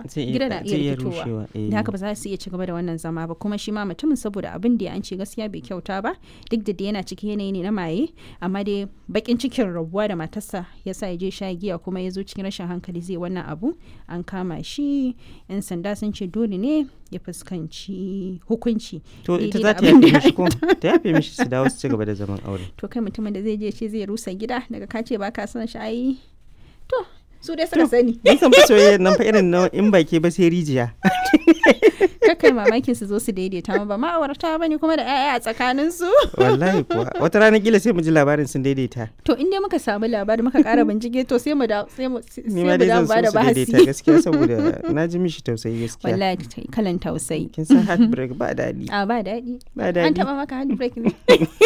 Zai iya- gida na zai iya iya rikitowa rushewa, eh. da haka ba za su iya ci gaba da wannan zama ba kuma shi ma mutumin saboda abin da an ce gaskiya bai kyauta ba duk da dai yana cikin yanayi ne na maye amma dai bakin cikin rabuwa da matarsa ya sa ya je sha giya kuma ya zo cikin rashin hankali zai wannan abu an kama shi yan sanda sun ce dole ne ya fuskanci hukunci to ita daidai za da ta abin yafe da mishi ko ta yafe mishi su dawo su ci gaba da zaman aure to kai mutumin da zai je ce zai rusa gida daga ka ce ba ka son shi ai to su dai suka sani Mun san fa soyayya nan fa irin na in baki ba sai rijiya kakai mamakin su zo su daidaita ma ba ma'aurata ba ne kuma da 'ya'ya a tsakanin su wallahi kuwa wata rana kila sai mu ji labarin sun daidaita to in dai muka samu labari muka kara bincike to sai mu da sai mu sai ni mu ma dai da zan ba so da su daidaita bahasi gaskiya saboda na ji mishi tausayi gaskiya wallahi ta- kalan tausayi kin san heartbreak ba daɗi a ba daɗi ba an daɗi taba maka handbrake ne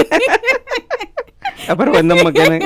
a bar wannan maganan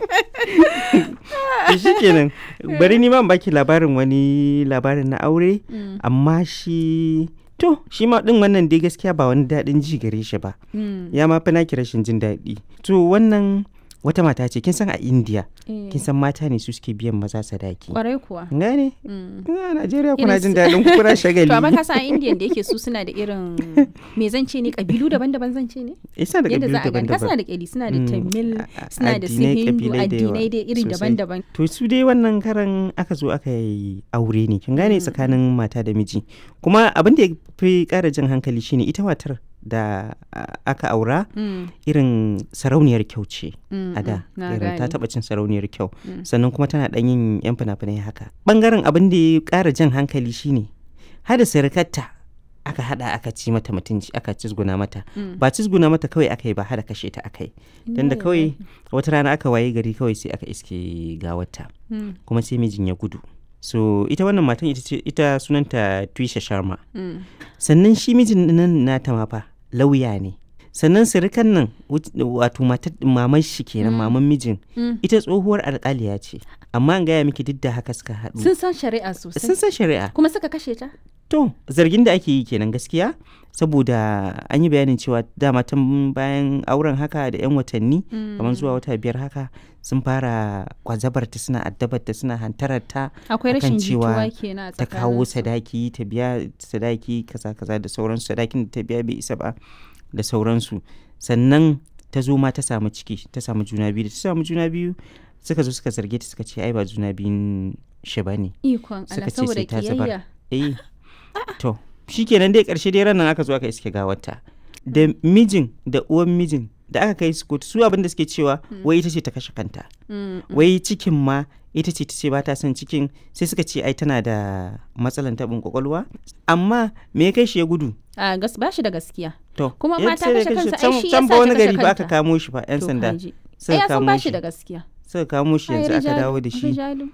to shikenan bari ni ma in baki labarin wani labarin na aure Mm, amma shi to shi ma din wannan dai gaskiya ba wani daɗin ji gare shi ba mm, ya ma fi naki rashin jin daɗi to wannan wata mata ce kin san a india eh, kin san mata ne su suke biyan maza sadaki kwarai kuwa gane Mm. a najeriya kuna Irin jin su- daɗin ku kuna shagali to amma ka san indian da yake su suna da irin me zan ce ne kabilu daban-daban zan ce ne isa da yadda kabilu za a gani ka suna daban-daban da kyali suna da Mm, tamil a- a- suna da su addinai, hindu kabilai da yawa addinai dai iri sosai. daban-daban to su dai wannan karan aka zo aka yi aure ne kin gane tsakanin mata da miji kuma abin da ya fi ƙara jan hankali shine ita matar da a- aka aura Mm, irin sarauniyar kyau ce mm, a da mm, na irin ta gane. taɓa cin sarauniyar kyau Mm. sannan kuma tana ɗan yin yan fina-finai haka ɓangaren abin da ya ƙara jan hankali shine hada sirikarta aka hada aka ci mata mutunci aka cizguna mata Mm. ba cizguna mata kawai aka yi ba hada kashe ta aka yi dan da Inna kawai lillahi. wata rana aka waye gari kawai sai aka iske gawarta Mm, kuma sai mijin ya gudu so ita wannan matan ita ce ita sunanta Twisha Sharma mm, sannan shi mijin nan nata ma fa lauya ne sannan sirikan nan wut- wato matar maman shi kenan maman mijin mm. ita tsohuwar alƙaliya ce amma an gaya miki duk da haka suka haɗu sun san shari'a sosai sun san shari'a kuma suka kashe ta to zargin da ake yi kenan gaskiya saboda an yi bayanin cewa dama tun bayan auren haka da 'yan watanni kamar zuwa wata biyar haka sun fara kwazabarta suna addabarta suna hantararta akwai akan rashin cewa jituwa kenan a ta kawo tsakaninsu. sadaki ta biya sadaki kaza kaza da sauransu sadakin da ta biya bai isa ba da sauransu sannan ta zo ma ta samu ciki ta samu juna biyu da ta samu juna biyu suka zo suka zarge ta suka ce ai ba juna biyun shi ba ne ikon suka Allah ce saboda sai ta zubar. kiyayya eh to shikenan dai karshe dai ranar aka zo aka iske gawarta da mijin da uwan mijin da aka kai su kotu su abin da suke cewa wai ita ce ta kashe kanta Mm, wai cikin ma ita ce ta ce ba ta son cikin sai suka ce ai tana da matsalan taɓin kwakwalwa amma me ya kai shi ya gudu a gas ba shi da gaskiya to Kuma ya ma ta sai da kashe kai kansa, ai can- shi can yasa ba ta wani kashe gari ba aka kanta. kamo shi fa yan To sanda kaji. ai suka ya san kamo ba shi shi da gaskiya suka kamo shi Ai, yanzu aka rijalu, dawo da shi rijalu.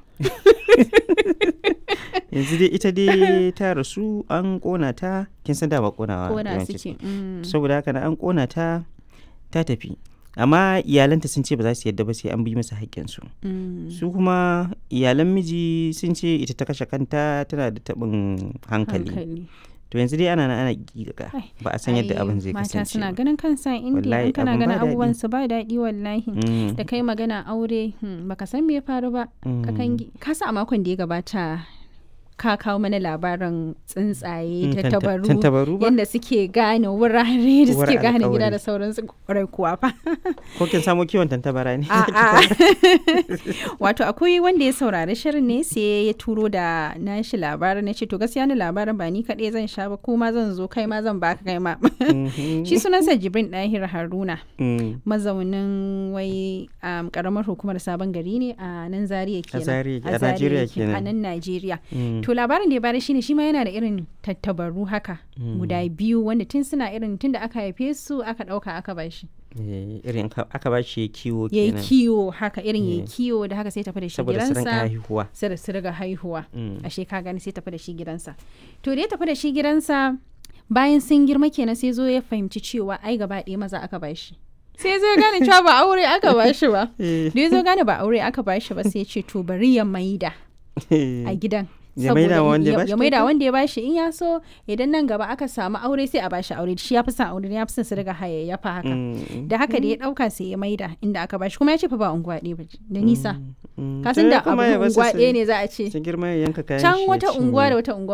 yanzu dai ita dai ta rasu an kona ta kin san dama konawa kona yawanci suke mm. saboda haka na an kona ta ta tafi amma iyalanta sun ce ba za su yadda ba sai an bi masa haƙƙinsu Mm. su kuma iyalan miji sun ce ita ta kashe kanta tana da taɓin hankali hankali to yanzu dai ana nan ana giga Ai, ba a san yadda Ai, abin zai mata kasance suna ba. ganin kansa indiya Wallahi, in kana abin ba ganin daɗi. abubuwan su ba daɗi wallahi Mm, da kai magana aure hmm, baka san me ya faru ba mm. kakangi ka sa a makon da ya gabata ka kawo mana labarin tsuntsaye Mm, ta tanta- tabaru tantabaru ba? yadda suke gane wurare da Uwar suke gane gida alƙawari. da sauransu kwarai kuwa fa ko kin samo kiwon tantabara ne A'a. Wato akwai wanda ya saurari shirin ne sai ya turo da nashi labarin na ce to gaskiya ni labarin ba ni kaɗai zan sha ba ko ma zan zo kai ma zan baka kai ma. Mhm. Shi sunansa Jibrin Dahir Haruna Mm, mazaunin wai um, karamar hukumar sabon gari ne a nan Zaria kenan. Zaria- a Zaria Najeriya ke- A kenan. nan Najeriya. mm, To labarin da ya bada shine shi ma yana da irin tattabaru haka guda biyu wanda tun suna irin tun da aka haife su aka ɗauka aka bashi. eh, irin ka- aka ba shi kiwo ya yi kenan kiwo haka irin ya yi Eh. kiwo da haka sai tafi da shi saboda su rinka gidansa haihuwa sai da su riga haihuwa Mm. ashe ka gani sai tafi da shi gidansa to da ya tafi da shi gidansa bayan sun girma kenan sai zo ya fahimci cewa ai gaba ɗaya maza aka ba shi sai zo ya gane cewa ba aure aka ba shi ba Eh, da ya zo gane ba aure aka ba shi ba sai ya ce to bari ya maida a gidan Ya maida wa wanda ya bashi ya maida kyauta? wanda ya bashi in ya so idan nan gaba aka samu aure sai a bashi aure shi ya fi son aure ya fi son su riga hayayyafa haka mm, da haka da ya dauka sai ya maida inda aka bashi kuma ya ce fa ba unguwa ɗaya ba da nisa mm, kasan to da kuma abu ya basu unguwa su- ɗaya ne za a ce su girma ya yanka kayan can shi ya wata cinye. unguwa da wata unguwa